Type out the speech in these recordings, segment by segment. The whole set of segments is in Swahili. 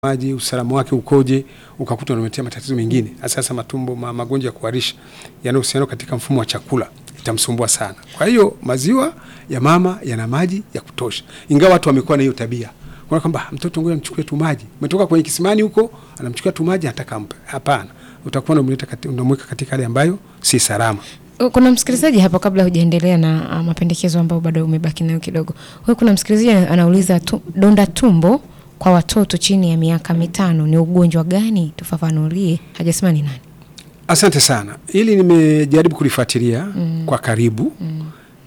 maji usalama wake ukoje, ukakuta unaletea matatizo mengine, hasa matumbo, ma, magonjwa ya kuharisha yanayohusiana katika mfumo wa chakula, itamsumbua sana. Kwa hiyo maziwa ya mama yana maji ya kutosha, ingawa watu wamekuwa na hiyo tabia kwa kwamba mtoto ngoja mchukue tu maji, umetoka kwenye kisimani huko, anamchukua tu maji anataka ampe. Hapana, utakuwa unamleta kati, unamweka katika hali ambayo si salama. Kuna msikilizaji hapo, kabla hujaendelea na uh, mapendekezo ambayo bado umebaki nayo kidogo. Huyu kuna msikilizaji anauliza tu, donda tumbo kwa watoto chini ya miaka mitano ni ugonjwa gani? Tufafanulie. Hajasema ni nani. Asante sana, hili nimejaribu kulifuatilia mm. kwa karibu mm.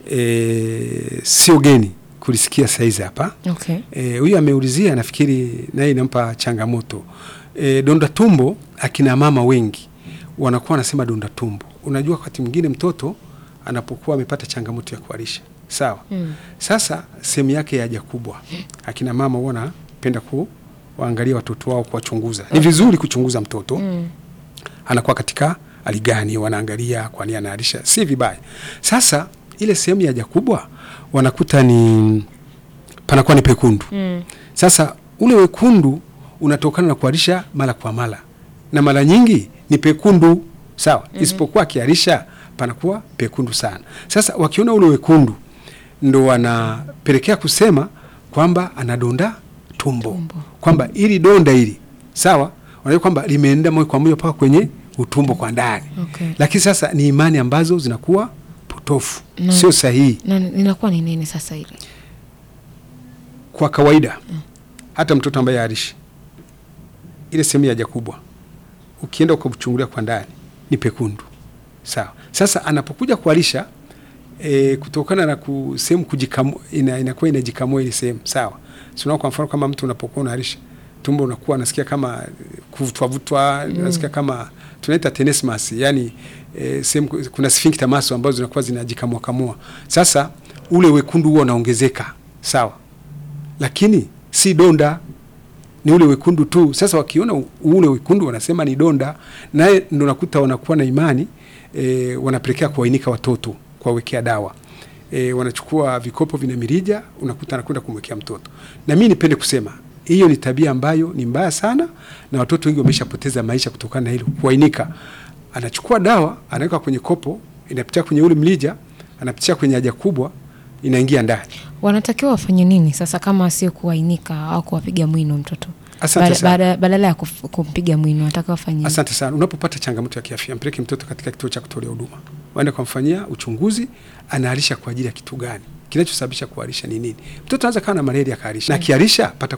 E, sio geni kulisikia saizi hapa Okay. huyu e, ameulizia, nafikiri naye inampa changamoto e, donda tumbo. Akina mama wengi wanakuwa wanasema donda tumbo. Unajua, wakati mwingine mtoto anapokuwa amepata changamoto ya kuharisha sawa. mm. Sasa sehemu yake ya haja kubwa, akina mama huwa wanapenda kuwaangalia watoto wao, kuwachunguza. Ni vizuri kuchunguza mtoto mm. anakuwa katika hali gani, wanaangalia kwani anaharisha, si vibaya. Sasa ile sehemu ya haja kubwa wanakuta ni panakuwa ni pekundu mm. Sasa ule wekundu unatokana na kuharisha mara kwa mara, na mara nyingi ni pekundu sawa. mm -hmm. Isipokuwa akiharisha panakuwa pekundu sana. Sasa wakiona ule wekundu ndo wanapelekea kusema kwamba anadonda tumbo, tumbo. Kwamba ili donda hili sawa, wanajua kwamba limeenda moja kwa moja mpaka kwenye utumbo kwa ndani Okay. lakini sasa ni imani ambazo zinakuwa potofu, sio sahihi. Na inakuwa ni nini sasa ile? Kwa kawaida hata mtoto ambaye harishi ile sehemu ya haja kubwa ukienda ukamchungulia kwa ndani ni pekundu sawa. Sasa anapokuja kuharisha e, kutokana na sehemu kujikamua, ina, inakuwa inajikamua ile sehemu sawa. Sio kwa mfano kama mtu unapokuwa unaharisha tumbo unakuwa unasikia kama kuvutwa vutwa, unasikia kama tunaita tenesmus, yani e, sehemu kuna sphincter muscle ambazo zinakuwa zinajikamua kamua. Sasa ule wekundu huo unaongezeka sawa lakini si donda, ni ule wekundu tu. Sasa wakiona ule wekundu wanasema ni donda, naye ndo nakuta wanakuwa na imani e, wanapelekea kuwainika watoto kuwawekea dawa e, wanachukua vikopo vina mirija, unakuta anakwenda kumwekea mtoto. Na mimi nipende kusema hiyo ni tabia ambayo ni mbaya sana, na watoto wengi wameshapoteza maisha kutokana na hilo kuwainika. Anachukua dawa anaweka kwenye kopo, inapitia kwenye ule mlija, anapitia kwenye haja kubwa inaingia ndani. Wanatakiwa wafanye nini sasa kama sio kuwainika au kuwapiga mwino mtoto? Asante Bada- sana. bada- Badala ya kuf- kumpiga mwino wanatakiwa wafanye nini? Asante sana. Unapopata changamoto ya kiafya, mpeleke mtoto katika kituo cha kutolea huduma, waende kumfanyia uchunguzi, anaharisha kwa ajili ya kitu gani, kinachosababisha kuharisha ni nini. Mtoto anaweza kawa na malaria akaharisha, na akiharisha pata